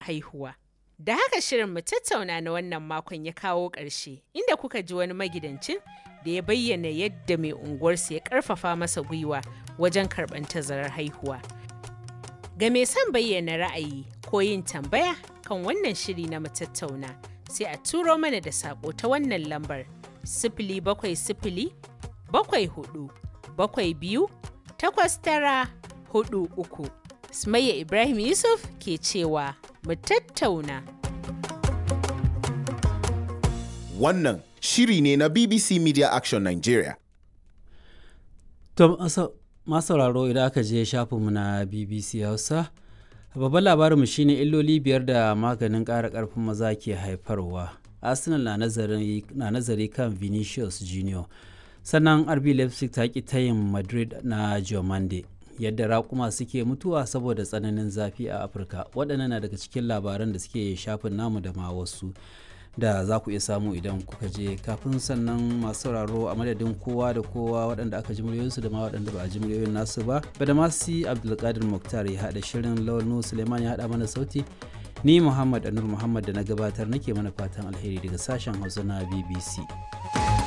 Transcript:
haihuwa. Da haka shirin mu tattauna na wannan makon ya kawo ƙarshe inda kuka ji wani magidancin da ya bayyana yadda mai unguwarsa ya ƙarfafa masa gwiwa wajen karɓar tazarar haihuwa. Ga mai son bayyana ra'ayi ko yin tambaya kan wannan shiri na mu tattauna sai a turo mana da saƙo ta wannan lambar sifili bakwai sifili bakwai hudu bakwai biyu takwas tara hudu uku. Sumayya Ibrahim Yusuf ke cewa mu tattauna. Wannan shiri ne na BBC Media Action Nigeria. To masu sauraro idan aka je shafinmu na BBC Hausa, babban labarinmu shine illoli biyar da maganin ƙara ƙarfin maza ke haifarwa. Arsenal na nazari kan Vinicius Junior. Sannan RB Leipzig ta ƙi tayin Madrid na Diomande. Yadda raƙuma suke mutuwa saboda tsananin zafi a Afirka. Waɗannan na daga cikin labaran da suke shafin namu da ma wasu. da za ku iya samu idan kuka je kafin sannan masu sauraro a madadin kowa da kowa waɗanda aka ji muryoyinsu da ma waɗanda ba a ji muryoyin nasu ba bada masu abdulkadir muktar ya haɗa shirin lawal suleiman ya haɗa mana sauti ni muhammad anur muhammad da na gabatar nake mana fatan alheri daga sashen hausa na bbc